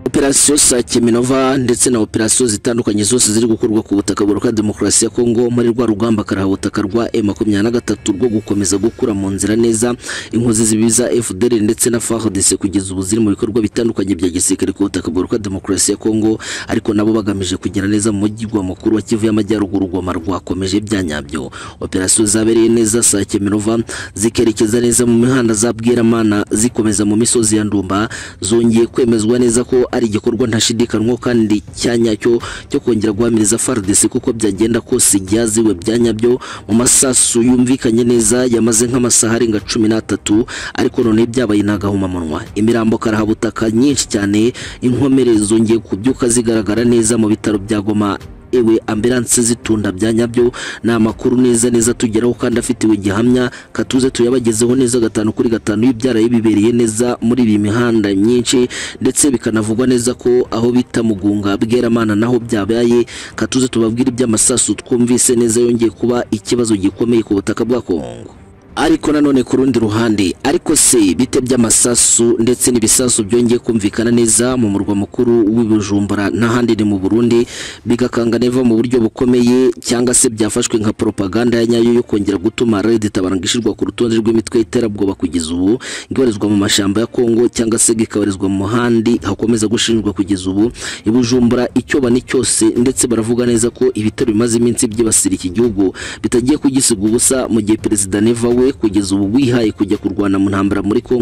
operasiyo Sakeminova ndetse na operasiyo zitandukanye zose ziri gukorwa ku butaka buruka demokarasi ya Kongo muri rwa rugamba karahabutaka rwa M23 rwo gukomeza gukura mu nzira neza inkozi zibiza FDL ndetse na FARDC kugeza ubu ziri mu bikorwa bitandukanye bya gisirikare ku butaka buruka demokarasi ya Kongo ariko nabo bagamije kugira neza mu mujyi mukuru wa Kivu y'Amajyaruguru rwoma rwakomeje byanyabyo operasiyo zabereye neza Sakeminova zikerekeza neza mu mihanda za Bweramana zikomeza mu misozi ya Ndumba zongeye kwemezwa neza ko ari igikorwa ntashidikanywa kandi cyanya cyo cyo kongera guhamiriza FARDC kuko byagenda kose byaziwe byanyabyo mu masasu yumvikanye neza yamaze nk'amasaha arenga cumi n'atatu ariko none byabaye intagahumamunwa imirambo karahabutaka nyinshi cyane inkomere zongeye kubyuka zigaragara neza mu bitaro bya Goma ewe ambulances zitunda bya nyabyo ni amakuru neza neza tugeraho kandi afitiwe gihamya katuze tuyabagezeho neza gatanu kuri gatanu y'ibyara bibereye neza muri iyi mihanda myinshi ndetse bikanavugwa neza ko aho bita mugunga bweramana naho byabaye katuze tubabwire iby'amasasu twumvise neza yongeye kuba ikibazo gikomeye ku butaka bwa Kongo ariko nanone ku rundi ruhande ariko se bite by'amasasu ndetse n'ibisasu byongeye kumvikana neza mu murwa mukuru w'ibujumbura n'ahandi ni mu burundi bigakanga neva mu buryo bukomeye cyangwa se byafashwe nka propaganda ya nyayo yo kongera gutuma red tabaranga ishyirwa ku rutonde rw'imitwe y'iterabwoba kugeza ubu ngoherezwa mu mashyamba ya kongo cyangwa se gikabarizwa mu handi hakomeza gushinjwa kugeza ubu ibujumbura icyo bani cyose ndetse baravuga neza ko ibitero bimaze iminsi byibasira iki gihugu bitagiye kugisiga ubusa mu gihe perezida neva we we kugeza ubu wihaye kujya kurwana mu ntambara muri Kongo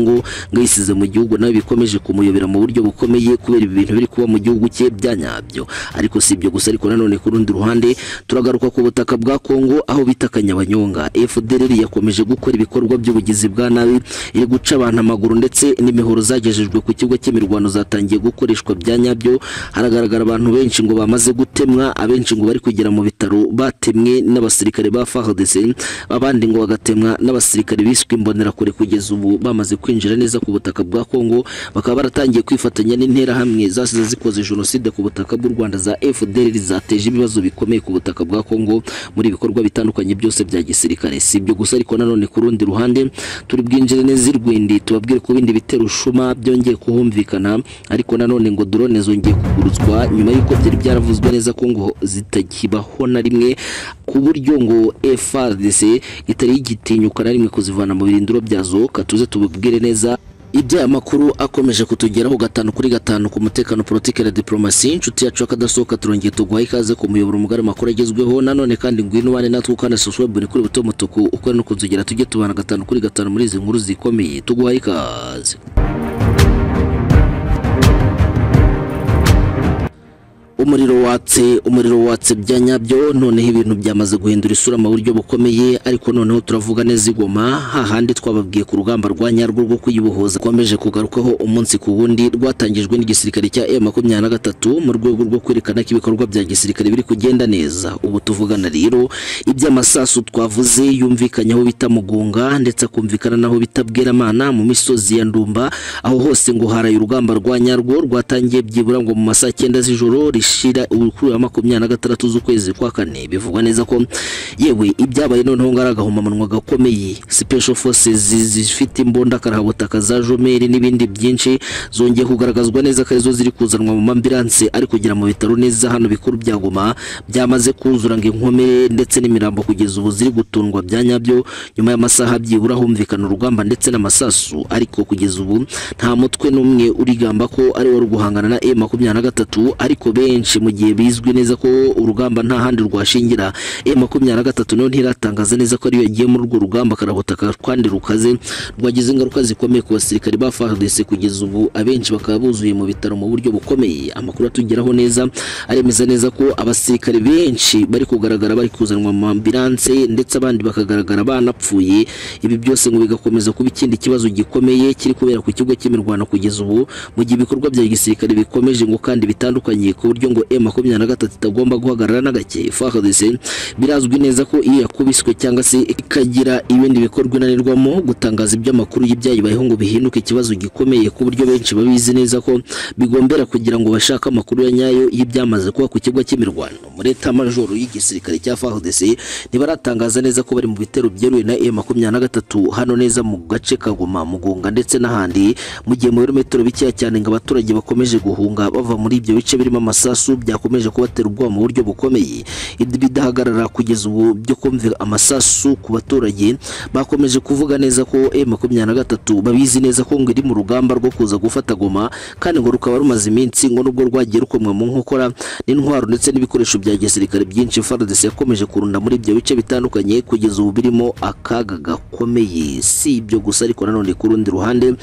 ngo yisize mu gihugu nawe bikomeje kumuyobera mu buryo bukomeye kubera ibintu biri kuba mu gihugu cye byanyabyo ariko si ibyo gusa ariko nanone ku rundi ruhande turagaruka ku butaka bwa Kongo aho bita Kanyabanyonga FDLR yakomeje gukora ibikorwa by'ubugizi bwa nabi iri guca abantu amaguru ndetse n'imihoro zagejejwe ku kigo cy'imirwano zatangiye gukoreshwa byanyabyo haragaragara abantu benshi ngo bamaze gutemwa abenshi ngo bari kugera mu bitaro batemwe n'abasirikare ba FARDC abandi ngo bagatemwa n'abasirikare biswe imbonerakure kugeza ubu bamaze kwinjira neza ku butaka bwa Kongo bakaba baratangiye kwifatanya n'interahamwe zasize zikoze jenoside ku butaka bw'u Rwanda za FDLR zateje ibibazo bikomeye ku butaka bwa Kongo muri ibikorwa bitandukanye byose bya gisirikare si ibyo gusa ariko nanone ku rundi ruhande turi bwinjire neza irwindi tubabwire ko bindi bitero ushuma byongeye kuhumvikana ariko nanone ngo drone zongeye kugurutswa nyuma y'uko byari byaravuzwe neza ko ngo zitakibaho na rimwe ku buryo ngo FARDC itari igitinyuka na rimwe kuzivana mu birindiro byazo katuze tubibwire neza ibyo amakuru akomeje kutugeraho gatanu kuri gatanu ku mutekano politike na diplomasi inshuti yacu akadasohoka turongeye tuguhaye ikaze ku muyoboro mugari amakuru agezweho nanone kandi ngwino wane natwe ukana subscribe buri kuri buto mutuku ukore no kunzogera tujye tubana gatanu kuri gatanu muri izi nkuru zikomeye tuguhaye ikaze umuriro watse umuriro watse bya nyabyo noneho ibintu byamaze guhindura isura mu buryo bukomeye ariko noneho turavuga neza igoma hahandi twababwiye ku rugamba rwa nyarwo rwo kuyibohoza rwakomeje kugarukaho umunsi ku wundi rwatangijwe n'igisirikare cya M23 mu rwego rwo kwerekana ko ibikorwa bya gisirikare biri kugenda neza ubu tuvugana rero iby'amasasu twavuze yumvikanye aho bita Mugunga ndetse akumvikana naho bita Bweramana mu misozi ya Ndumba aho hose ngo haraye urugamba rwa nyarwo rwatangiye byibura ngo mu masaha 9 z'ijoro ishira kuri wa makumyabiri na gatandatu z'ukwezi kwa kane bivugwa neza ko yewe ibyabaye noneho ngo ari agahomamunwa gakomeye special forces zifite imbunda karahabutaka za jomeri n'ibindi byinshi zongeye kugaragazwa neza ko arizo ziri kuzanwa mu mambilanse ari kugera mu bitaro neza hano bikuru bya Goma byamaze kuzura ngo inkomere ndetse n'imirambo kugeza ubu ziri gutundwa bya nyabyo nyuma y'amasaha byibura humvikana urugamba ndetse n'amasasu ariko kugeza ubu nta mutwe n'umwe urigamba ko ari wo guhangana na M23 ariko benshi benshi mu gihe bizwi neza ko urugamba nta handi rwashingira M23 nayo ntiratangaza neza ko ariyo yagiye muri urwo rugamba karahutaka kandi rukaze rwagize ingaruka zikomeye ku basirikare ba FARDC kugeza ubu abenshi bakaba buzuye mu bitaro mu buryo bukomeye amakuru atugeraho neza aremeza neza ko abasirikare benshi bari kugaragara bari kuzanwa mu ambulance ndetse abandi bakagaragara banapfuye ibi byose ngo bigakomeza kuba ikindi kibazo gikomeye kiri kubera ku kigo cy'imirwano kugeza ubu mu gihe ibikorwa bya gisirikare bikomeje ngo kandi bitandukanye ku buryo ngo M23 itagomba guhagarara na gake Fakhadese birazwi neza ko iyo yakubiswe cyangwa se ikagira ibindi bikorwa inanirwamo gutangaza iby'amakuru y'ibyayibayeho ngo bihinduke ikibazo gikomeye ku buryo benshi babizi neza ko bigombera kugira ngo bashake amakuru ya nyayo y'ibyamaze kuba ku kigo cy'imirwano muri leta majoro y'igisirikare cya FARDC ntibaratangaza neza ko bari mu bitero byeruye na M23 hano neza mu gace ka Goma Mugunga ndetse n'ahandi mu gihe mu birometero bikeya cyane ngo abaturage bakomeje guhunga bava muri ibyo bice birimo amasasu byakomeje kubatera ubwoba mu buryo bukomeye bidahagarara kugeza ubu byo kumvira amasasu ku baturage bakomeje kuvuga neza ko M23 babizi neza ko ngo iri mu rugamba rwo kuza gufata Goma kandi ngo rukaba rumaze iminsi ngo nubwo rwagiye rukomwa mu nkokora n'intwaro ndetse n'ibikoresho bya gisirikare byinshi FARDC yakomeje kurunda muri ibyo bice bitandukanye kugeza ubu birimo akaga gakomeye si ibyo gusa ariko nanone ku rundi ruhande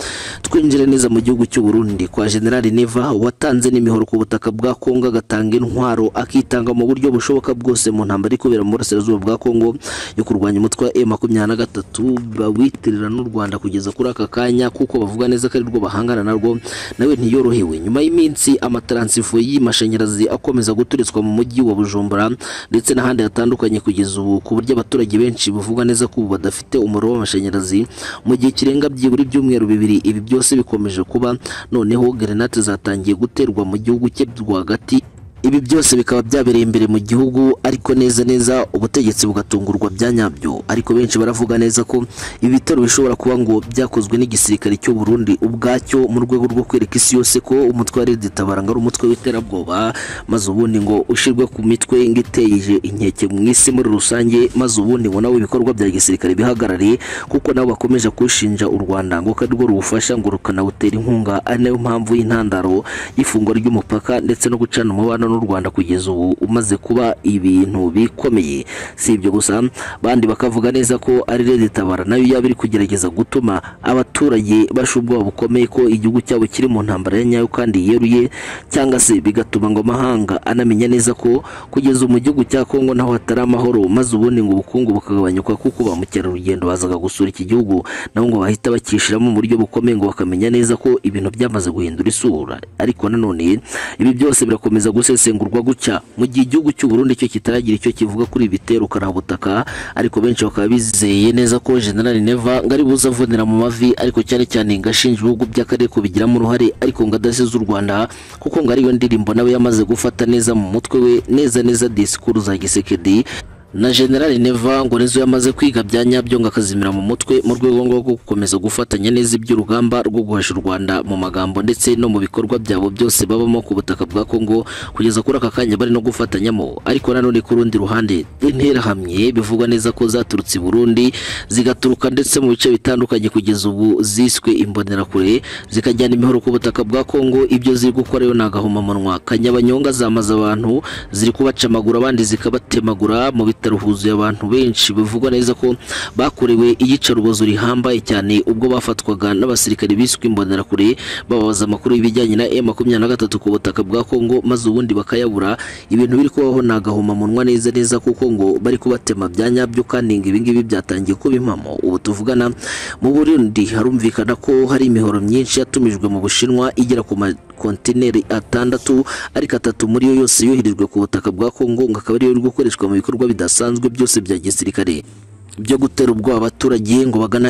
twinjira neza mu gihugu cy'u Burundi kwa General Neva watanze n'imihoro ku butaka bwa Kongo agatanga intwaro akitanga mu buryo bushoboka bwose mu ntambara ikubera mu burasirazuba bwa Kongo yo kurwanya umutwe wa M23 bawitirira n'u Rwanda kugeza kuri aka kanya kuko bavuga neza ko ari rwo bahangana narwo nawe ntiyorohewe nyuma y'iminsi amataransifo y'amashanyarazi akomeza guturitswa mu mujyi wa Bujumbura ndetse n'ahandi hatandukanye kugeza ubu ku buryo abaturage benshi bavuga neza ko ubu badafite umuriro w'amashanyarazi mu gihe kirenga byibura ibyumweru bibiri ibi byose bikomeje kuba noneho grenade zatangiye guterwa mu gihugu cye rwagati ibi byose bikaba byabereye imbere mu gihugu ariko neza neza ubutegetsi bugatungurwa bya nyabyo ariko benshi baravuga neza ko ibi bitero bishobora kuba ngo byakozwe n'igisirikare cy'u Burundi ubwacyo mu rwego rwo kwereka isi yose ko umutwe wa Red Tabaranga ari umutwe w'iterabwoba maze ubundi ngo ushirwe ku mitwe ngo iteje inkeke mu isi muri rusange maze ubundi ngo nawe ibikorwa bya gisirikare bihagarare kuko nabo bakomeje kushinja u Rwanda ngo ko arirwo rubufasha ngo rukanawutera inkunga ari nayo mpamvu y'intandaro y'ifungwa ry'umupaka ndetse no gucana umubano n'u Rwanda kugeza ubu umaze kuba ibintu bikomeye si ibyo gusa bandi bakavuga neza ko ari Red Tabara nayo yaba iri kugerageza gutuma abaturage basha ubwoba bukomeye ko igihugu cyabo kiri mu ntambara ya nyayo kandi yeruye cyangwa se bigatuma ngo amahanga anamenya neza ko kugeza ubu mu gihugu cya Kongo naho hatari amahoro maze ubundi ngo ubukungu bukagabanyuka kuko ba mukerarugendo bazaga gusura iki gihugu nabo ngo bahita bakishiramo mu buryo bukomeye ngo bakamenya neza ko ibintu byamaze guhindura isura ariko nanone ibi byose birakomeza gusesa gusesengurwa gutya mu gihe igihugu cy'u Burundi cyo kitaragira icyo kivuga kuri bitero karabutaka ariko benshi bakaba bizeye neza ko General Neva ngari buzavunira mu mavi ariko cyane cyane ngashinja ibihugu by'akarere kubigiramo uruhare ariko ngadasize u Rwanda kuko ngari iyo ndirimbo nawe yamaze gufata neza mu mutwe we neza neza disikuru za gisekedi na General Neva ngo nizo yamaze kwiga bya nyabyo ngo akazimira mu mutwe mu rwego rwo gukomeza gufatanya neza iby'urugamba rwo guhasha u Rwanda mu magambo ndetse no mu bikorwa byabo byose babamo ku butaka bwa Kongo kugeza kuri aka kanya bari no gufatanyamo ariko nanone ku rundi ruhande interahamwe bivugwa neza ko zaturutse i Burundi zigaturuka ndetse mu bice bitandukanye kugeza ubu ziswe imbonerakure zikajyana imihoro ku butaka bwa Kongo ibyo ziri gukora yo nagahomamunwa kanyabanyonga zamaze abantu ziri kubacamagura abandi zikabatemagura mu bita bitaro huzuye abantu benshi bivugwa neza ko bakorewe iyicarubozo rihambaye cyane ubwo bafatwaga n'abasirikare biswe imbonerakure bababaza amakuru y'ibijyanye na M23 ku butaka bwa Kongo maze ubundi bakayabura ibintu biri kubaho nagahoma munwa neza neza kuko ngo bari kubatema bya nyabyo kandi ngo ibingibi byatangiye kuba impamo ubu tuvugana mu Burundi harumvikana ko hari imihoro myinshi yatumijwe mu Bushinwa igera ku makontineri atandatu ariko atatu muri yo yose yoherejwe ku butaka bwa Kongo ngo akaba ariyo iri gukoreshwa mu bikorwa bidasanzwe bidasanzwe byose bya gisirikare byo gutera ubwoba abaturage ngo bagana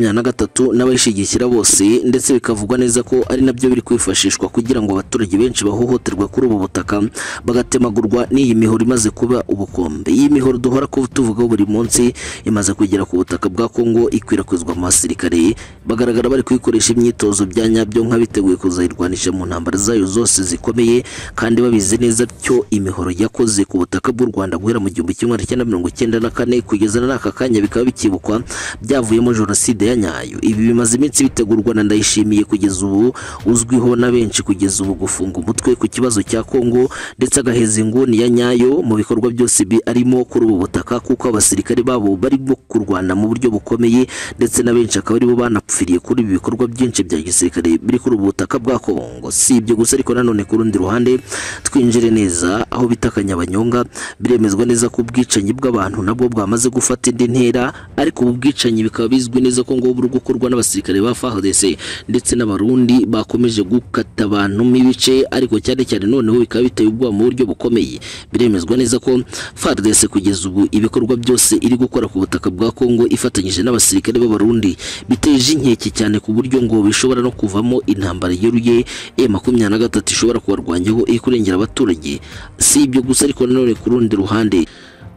M23 n'abayishyigikira bose ndetse bikavugwa neza ko ari nabyo biri kwifashishwa kugira ngo abaturage benshi bahohoterwa kuri ubu butaka bagatemagurwa n'iyi mihoro imaze kuba ubukombe iyi mihoro duhora tuvugaho buri munsi imaze kugera ku butaka bwa Kongo ikwirakwizwa mu basirikare bagaragara bari kuyikoresha imyitozo bya nyabyo nk'abiteguye kuzayirwanisha mu ntambara zayo zose zikomeye kandi babizi neza cyo imihoro yakoze ku butaka bw'u Rwanda guhera mu gihumbi kimwe magana mirongo icyenda na kane kugeza n'aka kanya kanya bikaba bikibukwa byavuyemo jenoside ya nyayo ibi bimaze iminsi bitegurwa na ndayishimiye kugeza ubu uzwiho na benshi kugeza ubu gufunga umutwe ku kibazo cya Kongo ndetse agaheza inguni ya nyayo mu bikorwa byose bi arimo kuri ubu butaka kuko abasirikare babo barimo kurwana mu buryo bukomeye ndetse na benshi akaba aribo banapfiriye kuri ibi bikorwa byinshi bya gisirikare biri kuri ubu butaka bwa Kongo si ibyo gusa ariko nanone ku rundi ruhande twinjire neza aho bita akanyabanyonga biremezwa neza ko ubwicanyi bw'abantu nabwo bwamaze gufata indi ntera inkera ariko ubu bwicanyi bikaba bizwi neza ko ngo buri gukorwa n'abasirikare ba FARDC ndetse n'abarundi bakomeje gukata abantu n'ibice ariko cyane cyane noneho bikaba biteye ubwoba mu buryo bukomeye biremezwa neza ko FARDC kugeza ubu ibikorwa byose iri gukora ku butaka bwa Kongo ifatanyije n'abasirikare b'abarundi biteje inkeke cyane ku buryo ngo bishobora no kuvamo intambara yeruye M23 ishobora kubarwanyaho iri kurengera abaturage si ibyo gusa ariko nanone ku rundi ruhande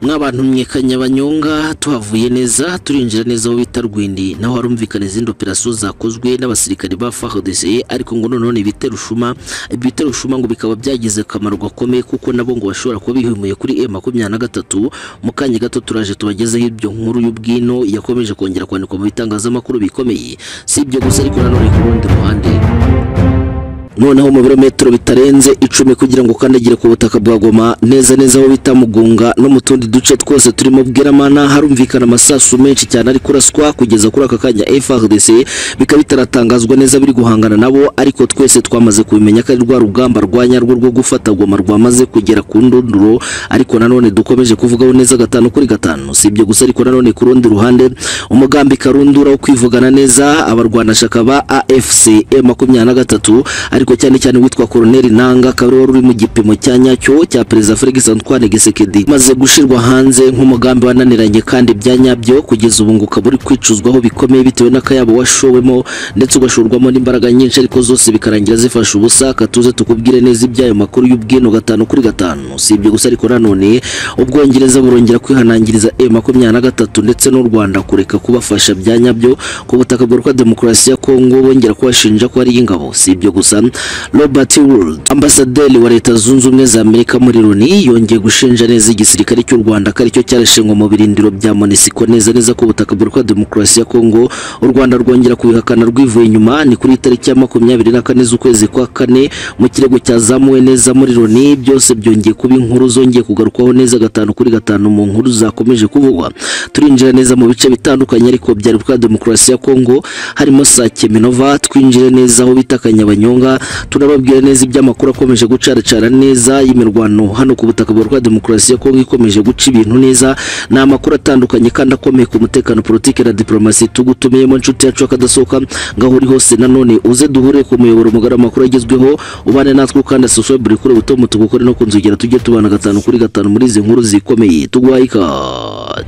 mwabantu mwekanya banyonga tuhavuye neza turinjira neza aho bita Rwindi naho harumvikana izindi operasiyo zakozwe n'abasirikare ba FARDC ariko ngo noneho ni ibiterushuma ibiterushuma ngo bikaba byagize akamaro gakomeye kuko nabo ngo bashobora kuba bihimuye kuri M23 mu kanya gato turaje tubagezeho ibyo nkuru y'ubwino yakomeje kongera kwandikwa mu bitangazamakuru bikomeye si ibyo gusa ariko nanone ku rundi ruhande noneho mu birometero bitarenze icumi kugira ngo ukandagire ku butaka bwa Goma neza neza aho bita Mugunga no mu tundi duce twose turimo Bweramana harumvikana amasasu menshi cyane ari kuraswa kugeza kuri aka kanya FARDC bikaba bitaratangazwa neza biri guhangana nabo ariko twese twamaze kubimenya ko ari rwa rugamba rwanyarwo rwo gufata Goma rwamaze kugera ku ndunduro ariko nanone dukomeje kuvugaho neza gatanu kuri gatanu si ibyo gusa ariko nanone ku rundi ruhande umugambi karundura wo kwivugana neza abarwanashaka ba AFC M23 ariko cyane cyane witwa Colonel Nanga kabiri wari uri mu gipimo cya nyacyo cya Perezida Felix Antoine Gisekedi maze gushirwa hanze nk'umugambi wananiranye kandi bya nyabyo kugeza ubu ngo ukaba uri kwicuzwaho bikomeye bitewe n'akayabo washowemo ndetse ugashorwamo n'imbaraga nyinshi ariko zose bikarangira zifashe ubusa katuze tukubwire neza iby'ayo makuru y'ubwino gatanu kuri gatanu si ibyo gusa ariko nanone ubwongereza burongera kwihanangiriza M23 ndetse n'u Rwanda kureka kubafasha bya nyabyo ku butaka bwa Demokarasi ya Kongo bongera kubashinja ko ari ingabo si ibyo gusa Robert Wood ambasaderi wa leta zunze ubumwe za Amerika muri Loni yongeye gushinja neza igisirikare cy'u Rwanda ko aricyo cyarashengwa mu birindiro bya Monisco neza neza ku butaka bwa Demokarasi ya Kongo u Rwanda rwongera kubihakana rwivuye inyuma ni kuri tariki ya makumyabiri na kane z'ukwezi kwa kane mu kirego cyazamuwe neza muri Loni byose byongeye kuba inkuru zongeye kugarukwaho neza gatanu kuri gatanu mu nkuru zakomeje kuvugwa turinjira neza mu bice bitandukanye ariko bya Repubulika Demokarasi ya Kongo harimo Sake Minova twinjire neza aho bita Kanyabanyonga turababwira neza iby'amakuru akomeje gucaracara neza y'imirwano hano ku butaka bwa demokarasi ya Kongo ikomeje guca ibintu neza ni amakuru atandukanye kandi akomeye ku mutekano politiki na diplomasi tugutumiyemo inshuti yacu akadasohoka ngaho uri hose nanone uze duhure ku muyoboro mugari amakuru agezweho ubane natwe kandi subscribe buri kure buto mutugukore no kunzogera tujye tubana gatanu kuri gatanu muri izi nkuru zikomeye tugwaye ikaze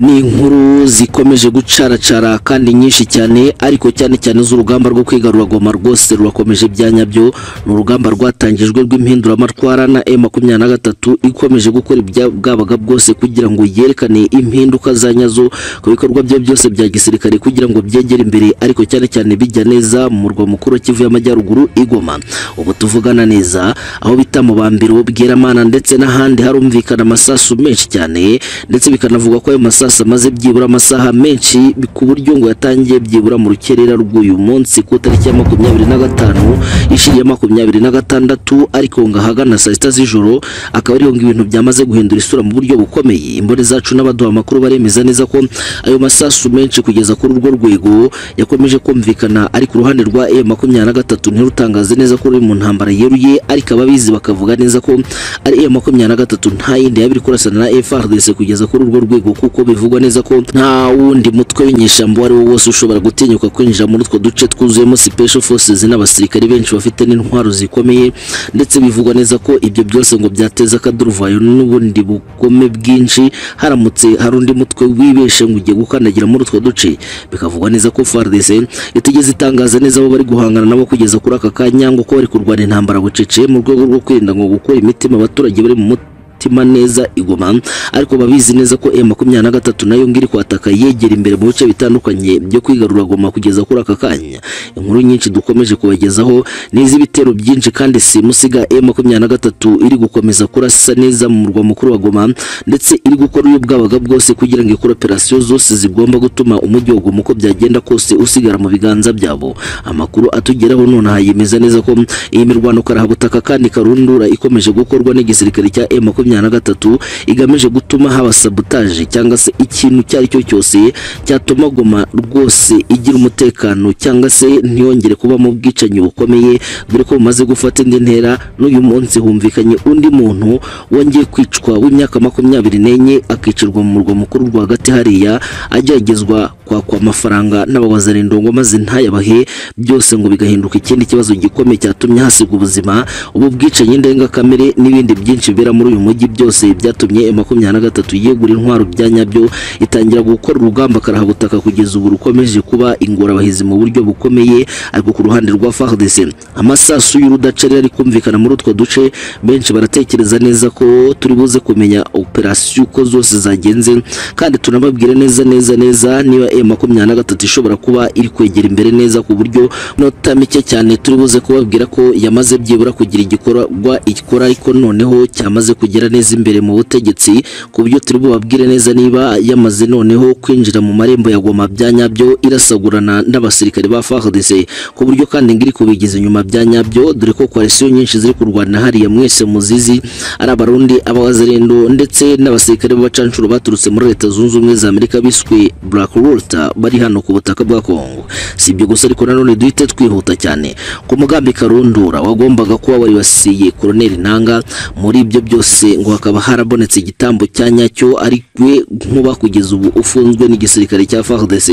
ni inkuru zikomeje gucaracara kandi nyinshi cyane ariko cyane cyane z'urugamba rwo kwigarura Goma rwose rurakomeje byanyabyo ni urugamba rwatangijwe rw'impinduramatwara na M23 ikomeje gukora ibyabwabaga bwose kugira ngo yerekane impinduka za nyazo ku bikorwa bye byose bya gisirikare kugira ngo byegere imbere ariko cyane cyane bijya neza mu murwa mukuru Kivu y'Amajyaruguru igoma ubu tuvugana neza aho bita mu bambiro Bweramana ndetse n'ahandi harumvikana amasasu menshi cyane ndetse bikanavuga ko ayo masasu sasa maze byibura amasaha menshi ku buryo ngo yatangiye byibura mu rukerera rw'uyu munsi ku tariki ya makumyabiri na gatanu ishiye makumyabiri na gatandatu ariko ngo ahagana saa sita z'ijoro akaba ariho ngo ibintu byamaze guhindura isura mu buryo bukomeye imboni zacu n'abaduha amakuru baremeza neza ko ayo masasu menshi kugeza kuri urwo rwego yakomeje kumvikana ariko uruhande rwa e makumyabiri na gatatu ntirutangaze neza ko ruri mu ntambara yeruye ariko ababizi bakavuga neza ko ari e makumyabiri na gatatu nta yindi yaba iri kurasana na FARDC kugeza kuri urwo rwego kuko bivugwa neza ko nta wundi mutwe w'inyeshyamba uwo ari wo wose ushobora gutinyuka kwinjira muri utwo duce twuzuyemo special forces n'abasirikare benshi bafite n'intwaro zikomeye ndetse bivugwa neza ko ibyo byose ngo byateza akaduruvayo n'ubundi bugome bwinshi haramutse hari undi mutwe wibeshe ngo ugiye gukandagira muri utwo duce bikavugwa neza ko FARDC itigeze itangaza neza abo bari guhangana nabo kugeza kuri aka kanya ngo ko bari kurwana intambara bucece mu rwego rwo kwirinda ngo gukora imitima abaturage bari mu imitima neza igoma ariko babizi neza ko M23 nayo ngiri kwataka yegera imbere mu bice bitandukanye byo kwigarura goma kugeza kuri aka kanya inkuru nyinshi dukomeje kubagezaho n'izi bitero byinshi kandi si musiga M23 iri gukomeza kurasa neza mu murwa mukuru wa Goma ndetse iri gukora ubwabaga bwose kugira ngo ikore operasiyo zose zigomba gutuma umujyi wa Goma uko byagenda kose usigara mu biganza byabo amakuru atugeraho nonaha yemeza neza ko iyi mirwano karabutaka kandi karundura ikomeje gukorwa n'igisirikare cya M23 makumyabiri na gatatu igamije gutuma haba sabotage cyangwa se ikintu icyo ari cyo cyose cyatuma Goma rwose igira umutekano cyangwa se ntiyongere kuba mu bwicanyi bukomeye dore ko bumaze gufata indi ntera n'uyu munsi humvikanye undi muntu wongeye kwicwa w'imyaka makumyabiri n'enye akicirwa mu murwa mukuru rwagati hariya ageragezwa kwakwa amafaranga n'abawazarindongo maze ntayabahe byose ngo bigahinduka ikindi kibazo gikomeye cyatumye hasigwa ubuzima ubu bwicanyi ndengakamere n'ibindi byinshi bibera muri uyu mujyi byose byatumye makumyabiri na gatatu yegura intwaro bya nyabyo itangira gukora urugamba karahabutaka kugeza ubu rukomeje kuba ingorabahizi mu buryo bukomeye ariko ku ruhande rwa FARDC amasasu y'urudacarira ari kumvikana muri utwo duce benshi baratekereza neza ko turi buze kumenya operasiyo uko zose zagenze kandi tunababwira neza neza neza niba M makumyabiri na gatatu ishobora kuba iri kwegera imbere neza ku buryo nota mike cyane turi buze kubabwira ko yamaze byibura kugira igikorwa ikora ariko noneho cyamaze kugera neza imbere mu butegetsi ku buryo turi bubabwire neza niba yamaze noneho kwinjira mu marembo ya Goma bya nyabyo irasagurana n'abasirikare ba FARDC ku buryo kandi ngiri kubigiza inyuma bya nyabyo dore ko koalisiyo nyinshi ziri kurwana hariya mwese muzizi ari abarundi abawazerendo ndetse n'abasirikare b'abacanshuro baturutse muri leta zunze ubumwe za Amerika biswe Black Water bari hano ku butaka bwa Kongo si ibyo gusa ariko nanone duhite twihuta cyane ku mugambi karundura wagombaga kuba waribasiye Colonel Nanga muri ibyo byose ngo hakaba harabonetse igitambo cya nyacyo ari we nkuba kugeza ubu ufunzwe n'igisirikare cya FARDC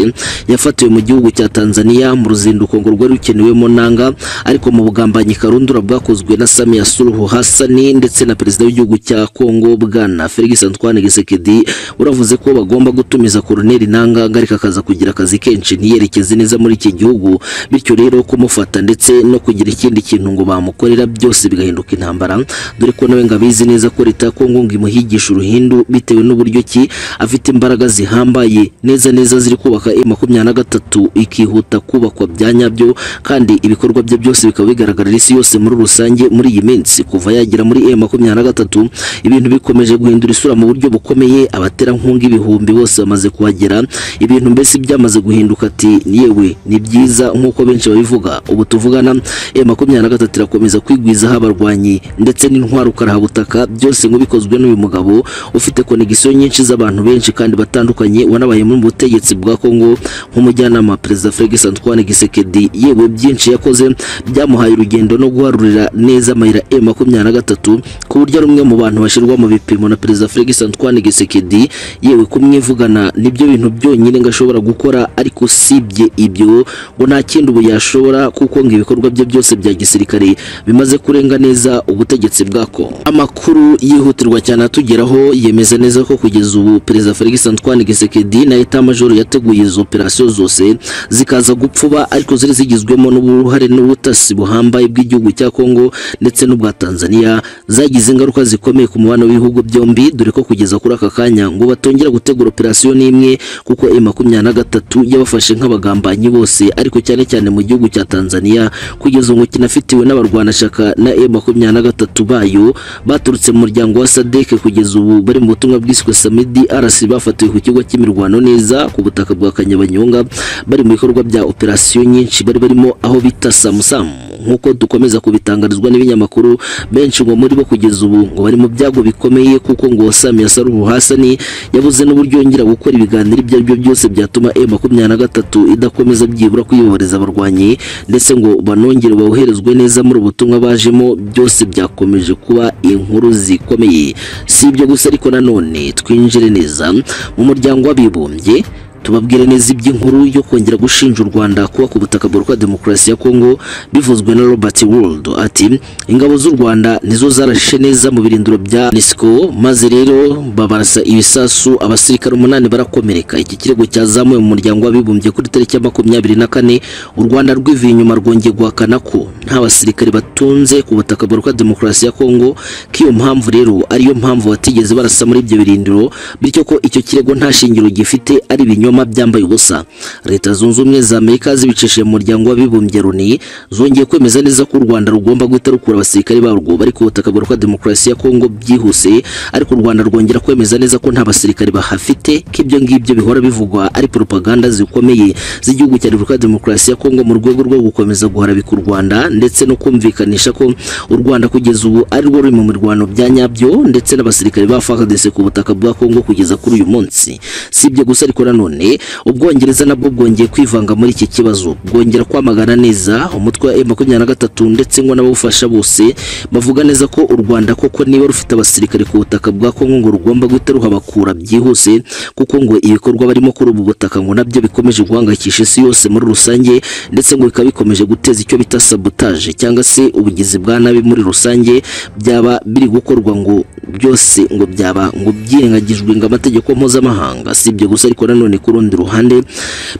yafatiwe mu gihugu cya Tanzania mu ruzinduko ngo rwari rukenewemo nanga ariko mu bugambanyi karundura bwakozwe na Samia Suluhu Hassan ndetse na perezida w'igihugu cya Kongo bwana Felix Antoine Tshisekedi uravuze ko bagomba gutumiza Colonel Nanga ngarika akaza kugira akazi kenshi ntiyerekeze neza muri iki gihugu bityo rero kumufata ndetse no kugira ikindi kintu ngo bamukorera byose bigahinduka intambara dore ko nawe ngabizi neza ko leta ya Kongo ngo imuhigisha uruhindu bitewe n'uburyo ki afite imbaraga zihambaye neza neza ziri kubaka M23 ikihuta kubakwa bya nyabyo kandi ibikorwa bye byose bikaba bigaragarira isi yose muri rusange muri iyi minsi kuva yagira muri M23 ibintu bikomeje guhindura isura mu buryo bukomeye abaterankunga ibihumbi bose bamaze kuhagera ibintu mbese byamaze guhinduka ati yewe ni byiza nk'uko benshi babivuga ubu tuvugana M23 irakomeza kwigwizaho abarwanyi ndetse n'intwaro karahabutaka byose ngo bikozwe n'uyu mugabo ufite konegisiyo nyinshi z'abantu benshi kandi batandukanye wanabaye mu butegetsi bwa Kongo nk'umujyanama wa perezida Felix Antoine Tshisekedi yewe byinshi yakoze byamuhaye urugendo no guharurira neza amayira M23 ku buryo ari umwe mu bantu bashyirwa mu bipimo na perezida Felix Antoine Tshisekedi yewe kumwivugana nibyo bintu byonyine ngo ashobora gukora ariko usibye ibyo ngo nta kindi ubu yashobora kuko ngo ibikorwa bye byose bya gisirikare bimaze kurenga neza ubutegetsi bwa Kongo amakuru yihutirwa cyane atugeraho yemeza neza ko kugeza ubu perezida Felix Antoine Tshisekedi na etat major yateguye izo operasiyo zose zikaza gupfuba ariko zari zigizwemo n'uruhare n'ubutasi buhambaye bw'igihugu cya Kongo ndetse n'ubwa Tanzania zagize ingaruka zikomeye ku mubano w'ibihugu byombi dore ko kugeza kuri aka kanya ngo batongera gutegura operasiyo n'imwe kuko M23 yabafashe nk'abagambanyi bose ariko cyane cyane mu gihugu cya Tanzania kugeza ubu kinafitiwe n'abarwanashyaka na M23 bayo baturutse mu muryango wa SADC kugeza ubu bari mu butumwa bwiswe Samidi RC bafatiwe ku kigo cy'imirwano neza ku butaka bwa Kanyabanyonga bari mu bikorwa bya operasiyo nyinshi bari barimo aho bita Samsam nk'uko dukomeza kubitangarizwa n'ibinyamakuru benshi ngo muri bo kugeza ubu ngo bari mu byago bikomeye kuko ngo Samia Suluhu Hassan yabuze n'uburyo yongera gukora ibiganiro ibyo aribyo byose byatuma M23 idakomeza byibura kuyibohereza abarwanyi ndetse ngo banongere boherezwe neza muri ubutumwa bajemo byose byakomeje kuba inkuru zikomeye si ibyo gusa ariko nanone twinjire neza mu muryango w'abibumbye tubabwire neza iby'inkuru yo kongera gushinja u Rwanda kuba ku butaka bwa demokarasi ya Kongo bivuzwe na Robert World ati ingabo z'u Rwanda nizo zarashe neza mu birindiro bya NISCO maze rero babarasa ibisasu abasirikare umunani barakomereka iki kirego cyazamuwe mu muryango w'abibumbye kuri tariki ya makumyabiri na kane u Rwanda rwivuye inyuma rwongeye guhakana ko nta basirikare batunze ku butaka bwa demokarasi ya Kongo k'iyo mpamvu rero ariyo mpamvu batigeze barasa muri ibyo birindiro bityo ko icyo kirego nta shingiro gifite ari ibinyoma ibinyoma byambaye ubusa leta zunze ubumwe za amerika zibicishije mu muryango w'abibumbye loni zongeye kwemeza neza ko u rwanda rugomba guhita rukura abasirikare barwo bari ku butaka bwa demokarasi ya kongo byihuse ariko u rwanda rwongera kwemeza neza ko nta basirikare bahafite ko ibyo ngibyo bihora bivugwa ari propaganda zikomeye z'igihugu cya repubulika demokarasi ya kongo mu rwego rwo gukomeza guharabika u rwanda ndetse no kumvikanisha ko u rwanda kugeza ubu ari rwo ruri mu mirwano bya nyabyo ndetse n'abasirikare ba fardc ku butaka bwa kongo kugeza kuri uyu munsi si ibyo gusa ariko nanone ubwongereza nabwo bwongeye kwivanga muri iki kibazo bwongera kwamagana neza umutwe wa makumyabiri na gatatu ndetse ngo n'abawufasha bose bavuga neza ko u rwanda koko niba rufite abasirikare ku butaka bwa kongo ngo rugomba guhita ruhabakura byihuse kuko ngo ibikorwa barimo kuri ubu butaka ngo nabyo bikomeje guhangayikisha isi yose muri rusange ndetse ngo bikaba bikomeje guteza icyo bita sabotage cyangwa se ubugizi bwa nabi muri rusange byaba biri gukorwa ngo byose ngo byaba ngo byirengagijwe ngo amategeko mpuzamahanga si ibyo gusa ariko nanone ku rundi ruhande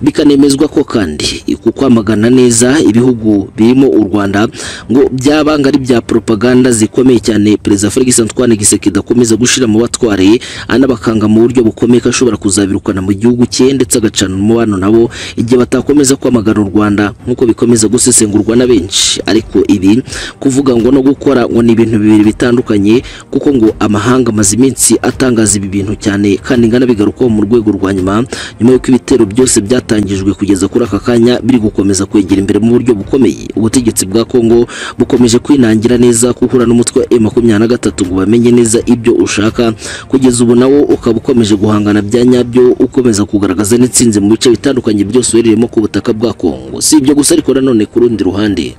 bikanemezwa ko kandi ku kwamagana neza ibihugu birimo u Rwanda ngo byabanga ari bya propaganda zikomeye cyane perezida Felix Antoine Gisekedi akomeza gushira mu batware anabakanga mu buryo bukomeye ko ashobora kuzabirukana mu gihugu cye ndetse agacana umubano nabo igihe batakomeza kwamagana u Rwanda nk'uko bikomeza gusesengurwa na benshi ariko ibi kuvuga ngo no gukora ngo ni ibintu bibiri bitandukanye kuko ngo amahanga amaze iminsi atangaza ibi bintu cyane kandi ingana bigarukaho mu rwego rwa nyuma nyuma y'uko ibitero byose byatangijwe kugeza kuri aka kanya biri gukomeza kwegera imbere mu buryo bukomeye ubutegetsi bwa Kongo bukomeje kwinangira neza kuhura n'umutwe wa M23 ngo bamenye neza ibyo ushaka kugeza ubu nawo ukaba ukomeje guhangana bya nyabyo ukomeza kugaragaza n'itsinze mu bice bitandukanye byose uherereyemo ku butaka bwa Kongo si ibyo gusa ariko nanone ku rundi ruhande